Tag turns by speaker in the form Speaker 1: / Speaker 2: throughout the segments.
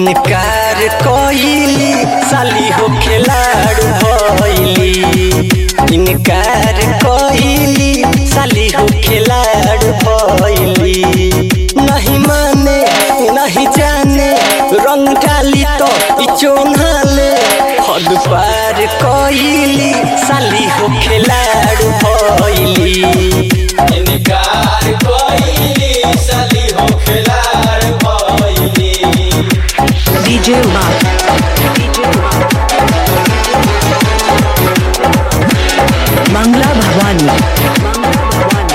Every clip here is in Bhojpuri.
Speaker 1: इनकार कइली साली हो खिलाड़ भइली इनकार कइली साली हो खिलाड़ भइली नहीं माने नहीं जाने रंग डाली तो ई चोन्हाले हद पार कइली साली हो खिलाड़ भइली
Speaker 2: इनकार कोई साली हो खिलाड़ भइली
Speaker 3: DJ Umar. Mangla Bhavani.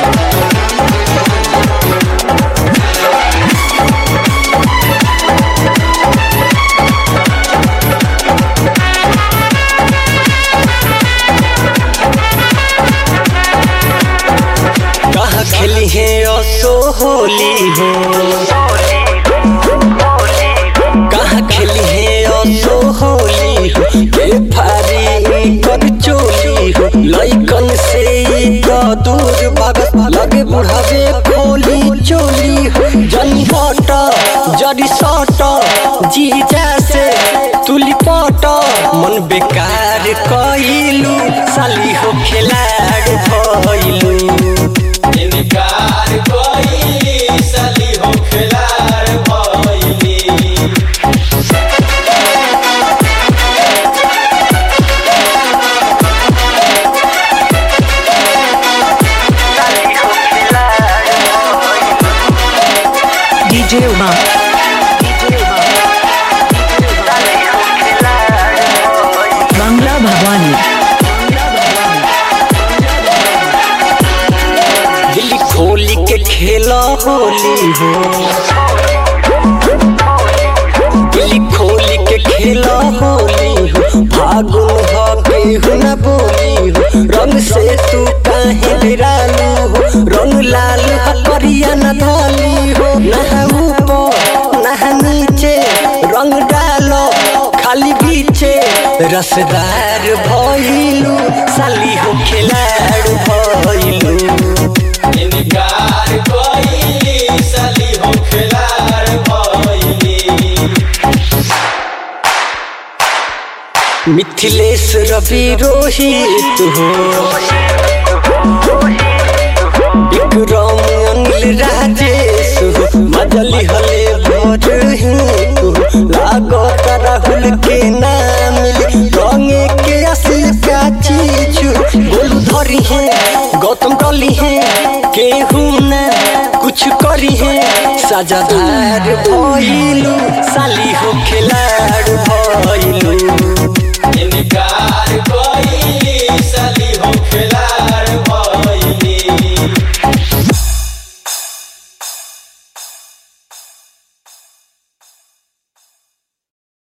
Speaker 1: कहाँ खेली है असो होली हो कहाँ खेली है असो होली हो के फारी कर चोली हो लइकन से ई तो दूर भागत लगे बुढ़ावे खोली चोली हो जनी हट जड़ी सट जीजा से तुली पट मन बेकार कइलू साली हो खिलाड़ भइलू
Speaker 2: इनकार कोई साली हो खिलाड़ भइली
Speaker 3: DJ Umar. Mangla Bhavani.
Speaker 1: दिल खोली के खेला होली हो दिल खोली के खेला होली हो फागुन हो केहू न बोली हो रंग से तू काहे बिरालू हो रंग लाल हो करिया न धाली हो नह ऊपर नह नीचे रंग डालो खाली बीचे रसदार भइलू साली हो खिलाड़ भइलू
Speaker 2: इनकार कोई साली हो खिलाड़ भइली
Speaker 1: मिथिलेश रवि रोहित हो विक्रम अनिल राजेश हो मजली हले भर हो लागो राहुल के नाम रंगे के असली का चीज बोलू धरी है गौतम डली है केहू ना कुछ करी है सजादार भइलू साली हो खिलाड़ भइलू
Speaker 2: इनकार कोई